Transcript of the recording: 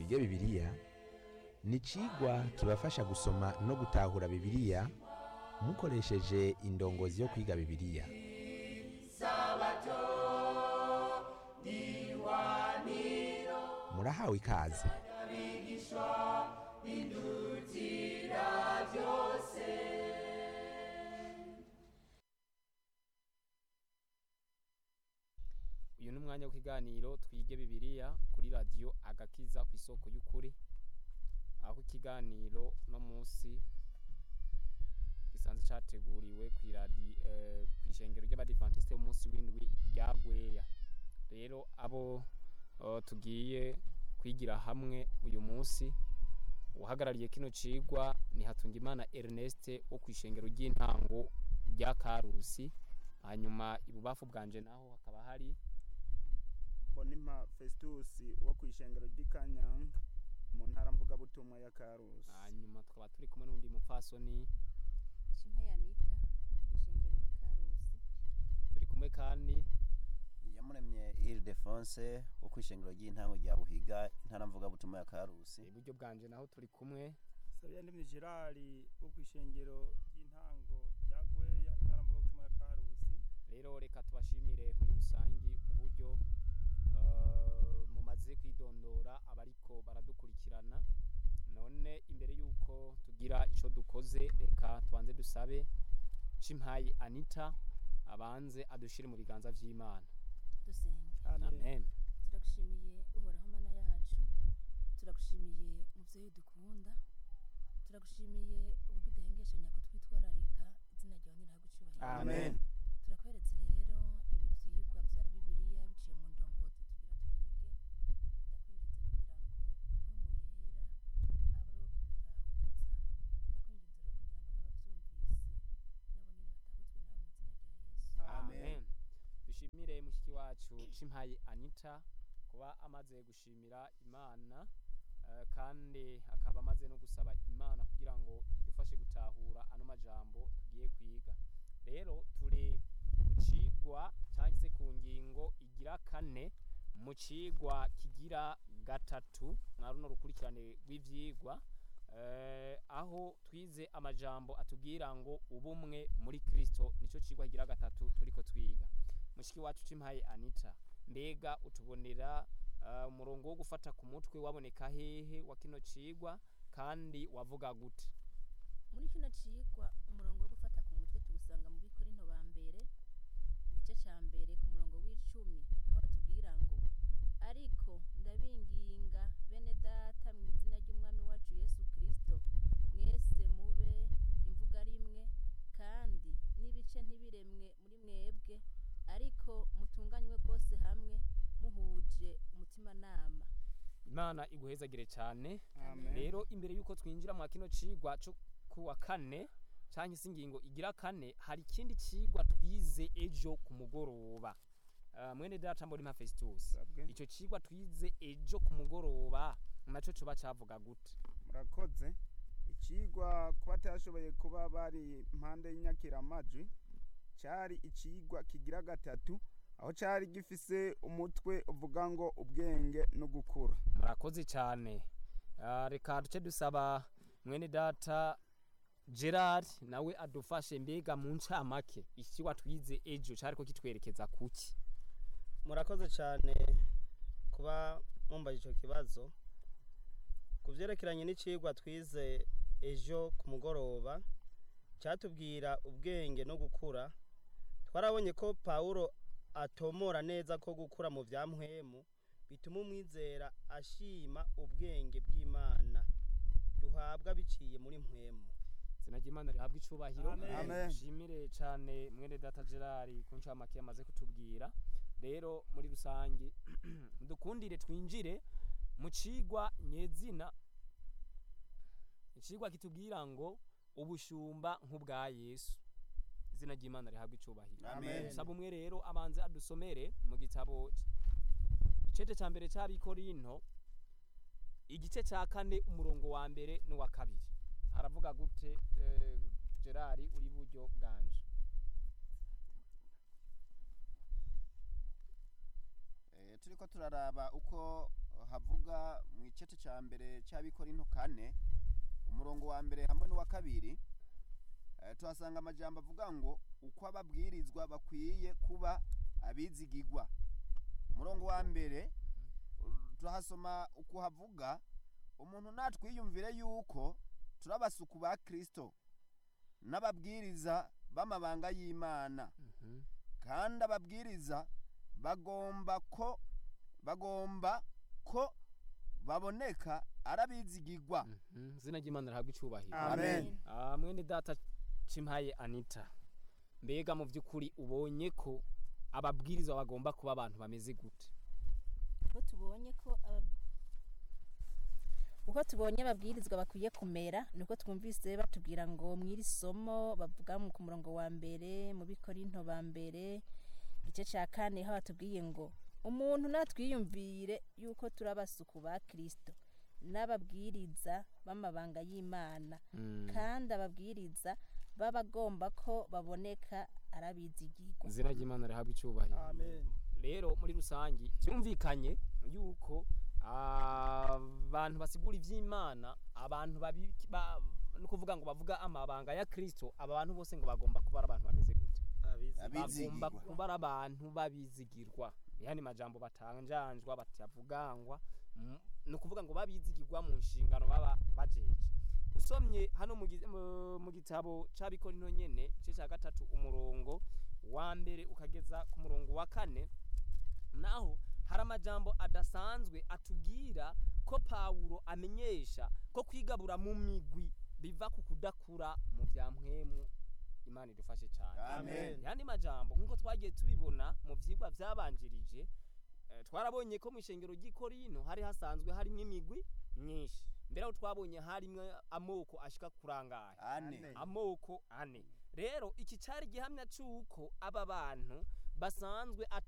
twige bibiliya ni icigwa kibafasha gusoma no gutahura bibiliya mukoresheje indongozi yo kwiga bibiliya murahawe ikaze uyu ni umwanya w'ikiganiro twige bibiliya kuri radiyo agakiza ku isoko y'ukuri aho ikiganiro no munsi gisanzwe cyateguriwe ku iradi ku ishengero ry'abadivantisite b'umunsi w'indwi rya gweya rero abo eh, tugiye kwigira hamwe uyu munsi uhagarariye kino cigwa ni Hatungimana Ernest wo ku ishengero ry'intango rya Karusi hanyuma ibubafu bwanje naho hakaba hari Bonimpa Festus wo ku ishengero ry'Ikanyanga mu ntara mvugabutumwa ya Karusi. hanyuma tukaba turi kumwe n'undi mupfasoni Shimpa Yanita kwishengero ry'Ikarusi turi kumwe kandi yamuremye Ildefonse wo kwishengero ry'intango rya Buhiga intara mvuga butumwa ya Karusi iburyo bwanje naho turi kumwe Sabiyandemye Gerard wo ku ishengero ry'intango rya Gweya intara mvugabutumwa ya Karusi. rero reka tubashimire muri rusangi uburyo eh, mumaze kwidondora abariko baradukurikirana none imbere yuko tugira ico dukoze reka tubanze dusabe Cimpayi Anita abanze adushire mu biganza vy'Imana dusenge amen turagushimiye uhoraho mana yacu turagushimiye muvyeyi dukunda turagushimiye uburyo udahengeshanya kutwitwararika izina ryawe niragucubahira Amen. turakweretse rero ibi vyigwa vya bibiliya biciye mu ndongozi tugira twige ndakwinginze kugira ngo umwe mu yera abe ari wo kudutahuza ndakwinginze rero kugira ngo n'abavyumvise nabo nyene batahuzwe nawe mu izina rya yesu amen dushimire mushiki wacu Cimpayi Anita kuba amaze gushimira Imana eh, kandi akaba amaze no gusaba Imana kugira ngo idufashe gutahura ano majambo tugiye kwiga rero turi ku cigwa cyangwa se ku ngingo igira kane mu cigwa kigira gatatu mwa runo rukurikirane rw'ivyigwa eh, aho twize amajambo atubwira ngo ubumwe muri Kristo nico cigwa kigira gatatu turiko twiga mushiki wacu Cimpaye Anita mbega utubonera eh, umurongo wo gufata ku mutwe waboneka hehe wa kino cigwa kandi wavuga gute muri kino cigwa umurongo wo gufata ku mutwe tuwusanga mu bikorinto ba mbere igice ca mbere ku murongo w'icumi aho batubwira ngo ariko ndabinginga bene data mu izina ry'umwami wacu yesu kristo mwese mube imvuga rimwe kandi n'ibice ntibiremwe muri mwebwe ariko mutunganywe rwose hamwe muhuje umutimanama Imana iguhezagire cyane Amen. rero imbere yuko twinjira mu kino cigwa cyo kuwa kane cyangwa se ingingo igira kane hari ikindi cigwa twize ejo ku mugoroba uh, mwene data mbona Festus Sabwe. ico cigwa twize ejo ku mugoroba naco coba cavuga gute Murakoze. Icigwa kuba atashoboye kuba bari impande y'inyakiramajwi cyari icigwa kigira gatatu aho cyari gifise umutwe uvuga ngo ubwenge no gukura. murakoze cyane uh, reka duce dusaba mwene data Gerard nawe adufashe mbega mu ncamake ikigwa twize ejo cariko kitwerekeza kuki murakoze cyane kuba mumbaye icyo kibazo ku byerekeranye n'icigwa twize ejo ku mugoroba cyatubwira ubwenge no gukura twarabonye ko pawulo atomora neza ko gukura mu bya mpwemu bituma umwizera ashima ubwenge bw'imana duhabwa biciye muri mpwemu izina ry'imana rihabwa icubahiro Amen. nshimire cyane mwene data gerard ku ncamake yamaze kutubwira rero muri rusange dukundire twinjire mu cigwa nyezina icigwa kitubwira ngo ubushumba nk'ubwa yesu izina ry'imana rihabwa icubahiro Amen. saba umwe rero abanze adusomere mu gitabo icece ca mbere c'abikorinto igice ca kane umurongo wa mbere n'uwa kabiri haravuga gute eh, gerard uri buryo bwanje Eh, turiko turaraba uko havuga mu ice icete ca mbere c'abikorinto kane umurongo wa mbere hamwe n'uwa kabiri eh, tuhasanga amajambo avuga ngo uko ababwirizwa bakwiye kuba abizigigwa umurongo wa mbere turahasoma uko havuga umuntu natwiyumvire yuko turi abasuku ba kristo n'ababwiriza b'amabanga y'imana Mhm. kandi ababwiriza bagomba ko bagomba ko baboneka arabizigigwa Mhm. izina ry'imana rihabwa icubahiro amen Ah, mwene data cimpaye anita mbega mu by'ukuri ubonye ko ababwirizwa bagomba kuba abantu bameze gute uko tubonye ko aba- uko tubonye ababwirizwa bakwiye kumera niko twumvise batubwira ngo mw'iri somo bavuga mu- ku murongo wa mbere mu bikorinto ba mbere igice cya kane aho batubwiye ngo umuntu natwiyumvire yuko turi abasuku ba kirisito n'ababwiriza b'amabanga y'imana Mm. kandi ababwiriza baba agomba ko baboneka arabizigirwa izina ry'imana rihabwa icubahiro amen rero muri rusangi byumvikanye yuko abantu basigura iby'imana abantu babi- ba- ni ukuvuga ngo bavuga amabanga ya kirisito aba bantu bose ngo bagomba kuba ari abantu bameze gute abizi Abi- Abizigirwa. bagomba kuba ari abantu babizigirwa yani majambo batanjanjwa batavugangwa mm, ni ukuvuga ngo babizigirwa mu nshingano baba bajeje usomye hano mu gi- mu- mu gitabo c'abikorino nyene igice cya gatatu umurongo wa mbere ukageza ku murongo wa kane naho hari amajambo adasanzwe atubwira ko pawulo amenyesha ko kwigabura mu migwi biva ku kudakura mu bya mpwemu imana idufashe cyane Amen. yandi majambo nk'uko twagiye tubibona mu vyigwa vyabanjirije eh, twarabonye ko mu ishengero ry'ikorino hari hasanzwe harimo imigwi myinshi mbere aho twabonye harimwo amoko ashika kurangaye ane Ane. amoko ane rero iki cari gihamya c'uko aba bantu basanzwe